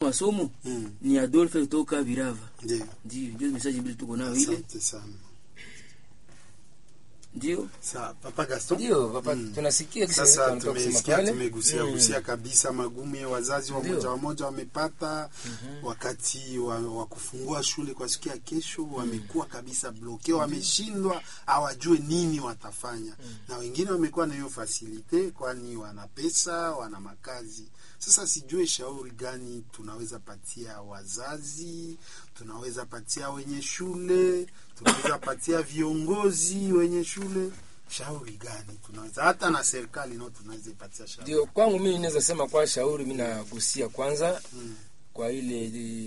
masomo Mm. ni Adolphe kutoka Virava. Ndio. Ndio, ndio message mbili tuko nayo ile. Asante sana. Ndio. Sa Papa Gaston. ndio papa tunasikia kisa Sasa tunataka kusema tumesikia pale. tumegusia Mm. gusia kabisa magumu ya wazazi Ndio. wamoja wamoja wamepata wakati wa, wa kufungua shule kwa siku ya kesho, wamekuwa kabisa bloke, wameshindwa hawajue nini watafanya, na wengine wamekuwa na hiyo fasilite, kwani wana pesa, wana makazi. Sasa sijue shauri gani tunaweza patia wazazi, tunaweza patia wenye shule, tunaweza patia viongozi wenye shule shauri gani tunaweza hata na serikali nao tunaweza ipatia shauri ndio kwangu mimi naweza sema kwa shauri mimi nagusia kwanza Mm. kwa ile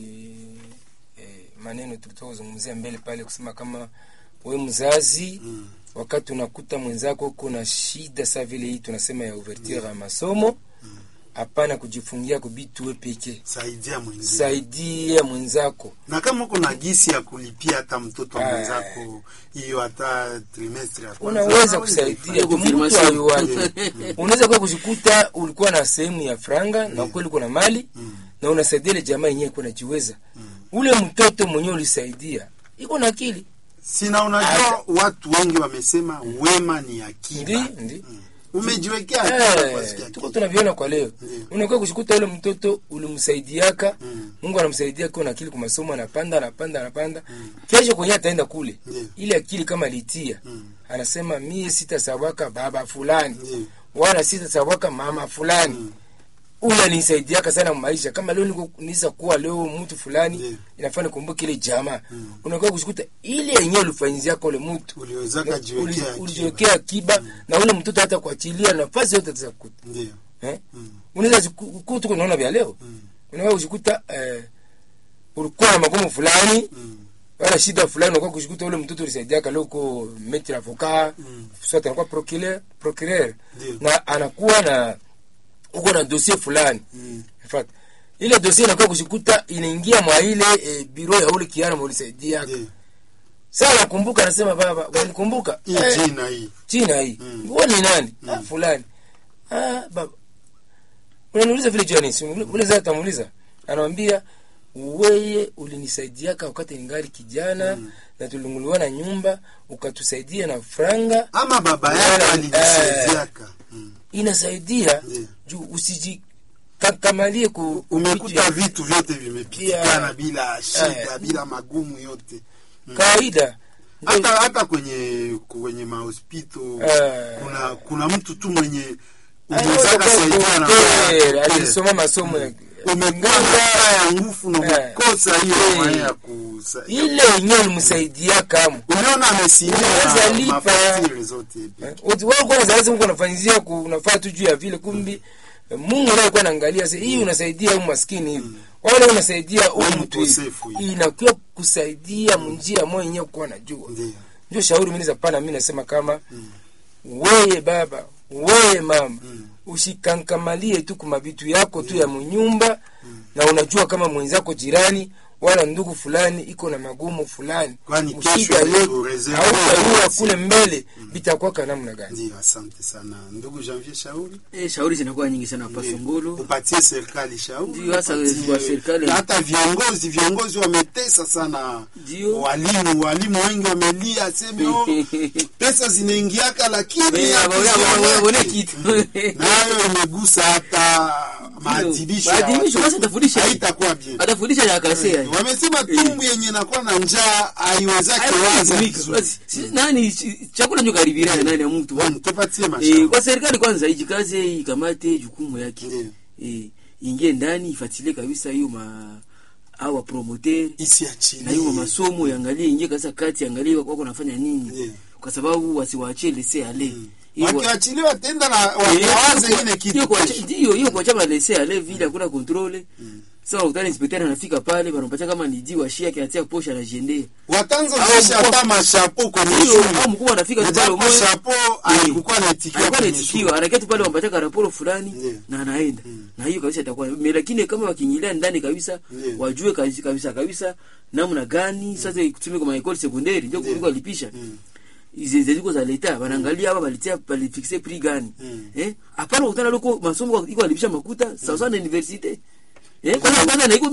eh, maneno tulitoka kuzungumzia mbele pale kusema kama we mzazi Mm. wakati unakuta mwenzako kuna shida saa vile hii tunasema ya ouverture ya masomo hapana kujifungia kubitu we peke saidia mwingine saidia mwenzako na kama uko na gisi ya kulipia hata mtoto wa Ah. mwenzako hiyo hata trimestre ya kwanza, unaweza unaweza kusaidia ifanya. tu, mtu confirmation. ayuwake unaweza kuwa kujikuta ulikuwa na sehemu ya franga na kweli uko na mali Mm. na unasaidia ile jamaa yenyewe iko najiweza ule mtoto mwenyewe ulisaidia iko na akili sina unajua watu wengi wamesema wema ni ndi akiba ndi umejiwekea akiba kwa siku ya Eh, tuko kesho. tunaviona kwa leo Ndiyo. unakuwa kushikuta ule mtoto ulimsaidiaka Mm. mungu anamsaidia akiwa na akili kwa masomo anapanda anapanda anapanda kesho kwenye ataenda kule Ndiyo. ile akili kama alitia Mm. anasema mie sitasawaka baba fulani Ndiyo. wala sitasawaka mama fulani Mm. huyu alinisaidiaka sana maisha kama leo niko nisa kuwa leo mtu fulani Ndiyo. inafaa nikumbuke ile jamaa Mm. unakuwa kushikuta ile yenyewe ulifanyiziaka ule mtu uliwezaka jiwekea Uli- akiba. ulijiwekea akiba na ule mtoto hata kuachilia nafasi yote atakuta Ndiyo. eh? Mm. unaweza kuwa tuko naona vya leo Mm. unaweza kushikuta eh, ulikuwa na magumu fulani Mm. wala shida fulani unakuwa kushikuta ule mtoto ulisaidiaka leo uko metre avocat Mm. soit anakuwa procureur procureur Ndiyo. na anakuwa na uko na dossier fulani Mm. Fat. ile dossier inakuwa kushikuta inaingia mwa ile e, biro ya ule kiana mlisaidia Ndiyo. sasa nakumbuka nasema baba wanikumbuka hii eh, jina hii jina hii Mm. wewe ni nani ah Mm. fulani ah baba unaniuliza vile jua nini ule zaa tamuuliza anamwambia weye ulinisaidiaka wakati ningali kijana Mm. na tulunguliwa na nyumba ukatusaidia na franga ama baba yake Wala- alinisaidiaka Mm. inasaidia Ndiyo. juu usijikakamalie ku umekuta vitu vyote vimepitikana Yeah. bila shida Eh. bila magumu yote kawaida hata hata kwenye kwenye mahospito Eh. kuna kuna mtu tu mwenye Anaweza umezaka kuwa saidia na docteur, alisoma masomo ya umekuwa na haya ya nguvu na Eh. umekosa hiyo Eh. maya ya kusa ile yenyewe ulimsaidia kama uliona amesindia Unaweza na lipa. mafatiri zote hivi. wewe kwa zazi Mungu anafanyizia ku unafaa tu juu ya vile kumbi Mungu naye kwa anaangalia sasa hii unasaidia huyu maskini hivi wale unasaidia huyu Huyu mtu hivi mkosefu hivi. inakuwa kusaidia munjia moyo yenyewe kwa najua Ndiyo. ndio shauri mimi zapana mimi nasema kama wewe baba wewe mama Mm. usikankamalie tu kuma vitu yako tu ya munyumba na unajua kama mwenzako jirani wala ndugu fulani iko na magumu fulani Kwani Mshida kesho yote, ureserve hautayua nafasi. kule mbele vitakuwa namna gani Ndiyo, asante sana ndugu Janvier Shauri. Eh, shauri zinakuwa nyingi sana hapa Ndiyo. Songolo. upatie serikali shauri Ndiyo, hasa upatie- kwa serikali. na hata viongozi viongozi wametesa sana Ndiyo. walimu walimu wengi wamelia seme oh, pesa zinaingiaka lakini Eh, hatuziona waone- waone kitu." kitu. nayo imegusa hata maadhibisho ya Maadhibisho, watoto. basi atafundisha. haitakuwa bien Atafundisha ya kasea. wamesema tumbu yenye nakuwa na njaa haiwezake waza vizuri. Basi, si- nani chi- chakula ndio karibia nani ya mtu. Bwana, tupatie Eh, mashauri kwa serikali kwanza ijikaze ikamate jukumu yake. Ndiyo. Eh, ingie ndani ifuatilie kabisa hiyo ma au promoter na isiachilie hiyo masomo yangalie ingie kabisa kati angalie wako wanafanya nini. Ndiyo. Kwa sababu wasiwaachie lese ale. Hiyo wa- wakiachiliwa tenda na Eh, wawaze hiyo- ingine kitu hiyo kwa- kesho. Ndiyo, hiyo kwa chama lese ale vile hakuna controle. Sasa unakutana inspector anafika pale wanampatia kama ni jiwa shia kiatia posha anajendea. watanza Au uzisha mkuu- hata mashapo kwenye Hiyo shule au mkuu anafika tu pale Najapo umoja. shapo alikuwa anaitikia alikuwa kwenye anaitikiwa shule. anaketi pale wampatia karaporo fulani Ndiyo. na anaenda na hiyo kabisa itakuwa Me- lakini kama wakiingilia ndani kabisa Ndiyo. wajue kabisa kabisa, kabisa namna gani sasa kutumia kwa maekoli sekondari ndio kuliko walipisha Mm. hizi ziko za leta wanaangalia hapa balitia balifixe prix gani Mm. eh hapana ukutana loko masomo iko walipisha makuta sawa sawa na universite eh kwanza kwanza na iko